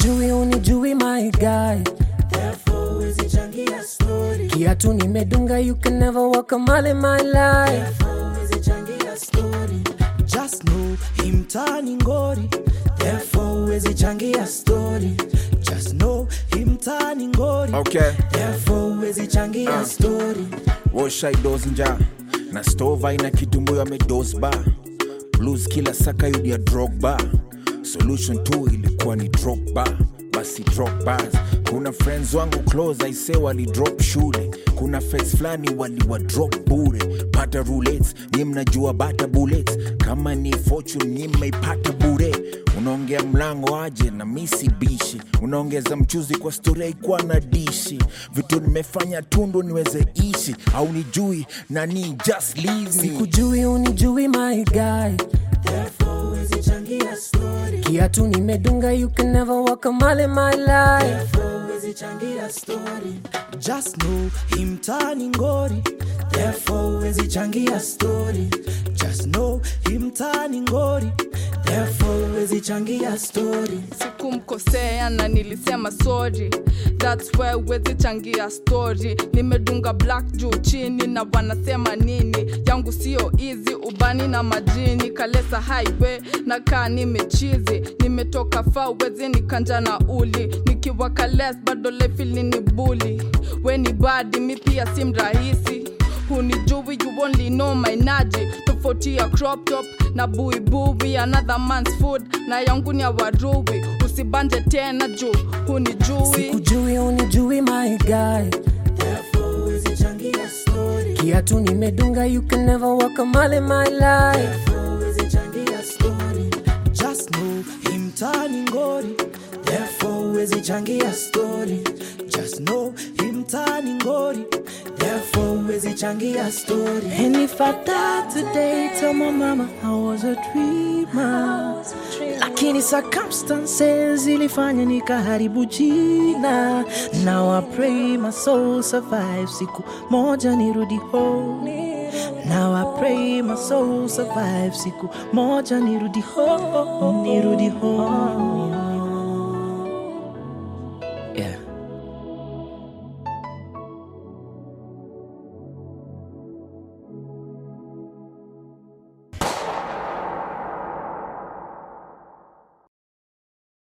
sikujui unijui my guy therefore huwezi changia story kiatu nimedunga you can never walk a mile in my life therefore huwezi changia story just know hii mtaani ngori therefore huwezi changia story just know hii mtaani ngori Okay. therefore huwezi changia story woshaidos nja na stova ina kitumbuyo amedosba blues kila saka yudia drogba solution tu ilikuwa ni dropba basi drop bars kuna friends wangu close aise walidrop shule kuna face fulani waliwa drop bure pata roulets ni mnajua bata bullets kama ni fortune ni mmeipata bure unaongea mlango aje na misi bishi unaongeza mchuzi kwa stori haikuwa na dishi vitu nimefanya tundu niweze ishi au nijui nani just leave me sikujui unijui my guy therefore huwezi changia story kiatu nimedunga you can never walk a mile in my life therefore huwezi changia story just know hii mtaani ngori therefore huwezi changia story just know hii mtaani ngori therefore huwezi changia story sikumkosea na nilisema sorry thats why wezi changia story nimedunga black juu chini na wanasema nini yangu sio easy ubani na majini kalesa highway na kaa nimechizi nimetoka fa wezi nikanja na uli nikiwa kales bado lefili ni buli weni badi mi pia si mrahisi hunijui you only know my naji tofauti ya crop top na buibui another man's food na yangu ni ya warui usibanje tena juu hunijui sikujui unijui my guy therefore huwezi changia story kiatu nimedunga you can never walk a mile in my life therefore huwezi changia story just know hii mtaani ngori therefore huwezi changia story just know hii mtaani ngori therefore huwezi changia story And if I die today, tell my mama I was a dreamer. Lakini circumstances ilifanya nikaharibu jina. Now I pray my soul survive. Siku moja nirudi home. Now I pray my soul survive. Siku moja nirudi home. Nirudi home.